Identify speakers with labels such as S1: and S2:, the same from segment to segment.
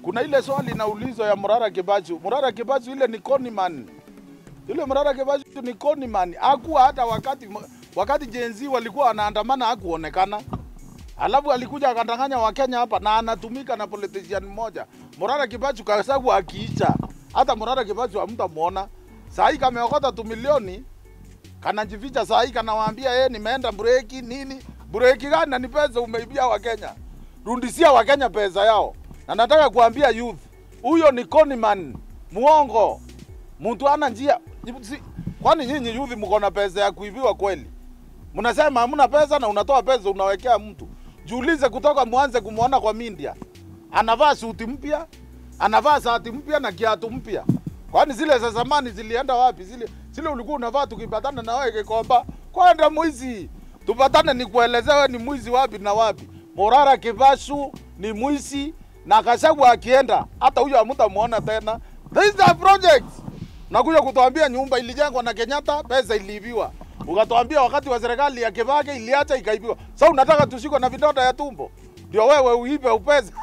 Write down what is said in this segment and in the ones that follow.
S1: kuna ile swali inaulizwa ya Murara Kibachu. Murara Kibachu ile ni conman. Yule Murara Kibachu ni conman. Hakuwa hata wakati wakati Gen Z walikuwa wanaandamana hakuonekana. Alafu alikuja akadanganya Wakenya hapa na anatumika na politician mmoja. Murara Kibachu kasagu akiicha. Hata Murara Kibachu hamtamuona. Saa hii kameokota tu milioni kanajificha saa hii kanawaambia yeye nimeenda breki nini. Breki gani na ni pesa umeibia Wakenya. Rudisia Wakenya pesa yao. Na nataka kuambia youth, huyo ni conman, muongo. Mtu ana njia. Si, kwani nyinyi youth mko na pesa ya kuibiwa kweli? Mnasema hamna pesa na unatoa pesa unawekea mtu. Jiulize kutoka mwanze kumwona kwa media. Anavaa suti mpya, anavaa sati mpya na kiatu mpya. Kwani zile za zamani zilienda wapi? Zile zile ulikuwa unavaa tukipatana na wewe Kikomba, kwenda mwizi. Tupatane nikuelezea wewe ni mwizi wapi na wapi. Morara Kivashu ni mwizi na Gachagua akienda hata huyo hamtamuona tena. This is a project. Nakuja kutuambia nyumba ilijengwa na Kenyatta, pesa iliibiwa. Ukatuambia wakati wa serikali ya Kibaki iliacha ikaibiwa. Sasa unataka tushikwe na vidonda ya tumbo? Ndio wewe uibe upesa.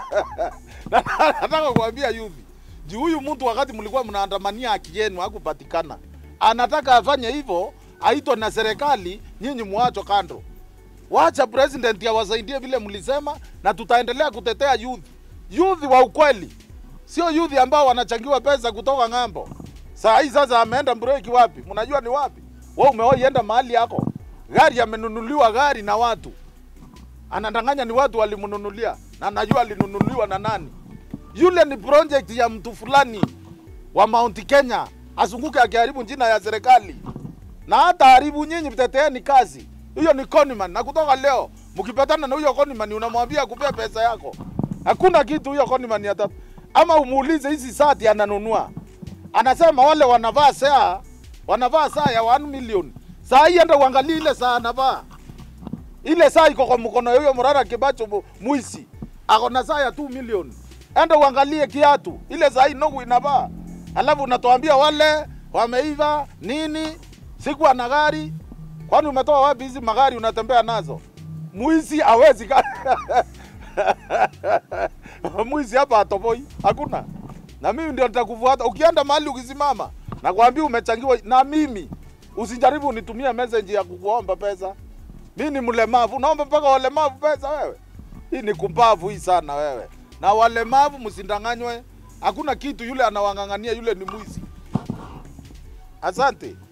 S1: Na nataka kuambia youth. Juu huyu mtu wakati mlikuwa mnaandamania haki yenu hakupatikana. Anataka afanye hivyo, aitwe na serikali, nyinyi muacho kando. Wacha president awasaidie vile mlisema, na tutaendelea kutetea youth. Youth wa ukweli, sio youth ambao wanachangiwa pesa kutoka ng'ambo. Saa hii sasa ameenda breki wapi? Mnajua ni wapi? Wewe umewahi enda mahali yako, gari amenunuliwa gari na watu, anadanganya ni watu walimnunulia, na najua alinunuliwa na nani. Yule ni project ya mtu fulani wa Mount Kenya, azunguke akiharibu jina ya serikali na hata haribu nyinyi, mteteeni kazi hiyo. Ni conman, na kutoka leo mkipatana na huyo conman unamwambia kupea pesa yako, hakuna kitu huyo conman hata ama umuulize hizi sati ananunua, anasema wale wanavaa saa wanavaa saa ya 1 million. Saa hii enda uangalie ile saa anavaa, ile saa iko kwa mkono ya huyo Murara Kibacho mu- mwisi, ako na saa ya 2 million. Enda uangalie kiatu ile saa hii nogu inavaa, alafu unatuambia wale wameiva nini, sikuwa na gari. Kwani umetoa wapi hizi magari unatembea nazo? Mwizi hawezi ka mwizi hapa atoboi, hakuna. Na mimi ndio nitakufuata ukienda mahali ukisimama, nakwambia umechangiwa na mimi. Usijaribu unitumie message ya kukuomba pesa. Mimi ni mlemavu, unaomba mpaka walemavu pesa wewe? Hii ni kumbavu hii sana wewe. Na walemavu msindanganywe, hakuna kitu. Yule anawang'ang'ania yule ni mwizi. Asante.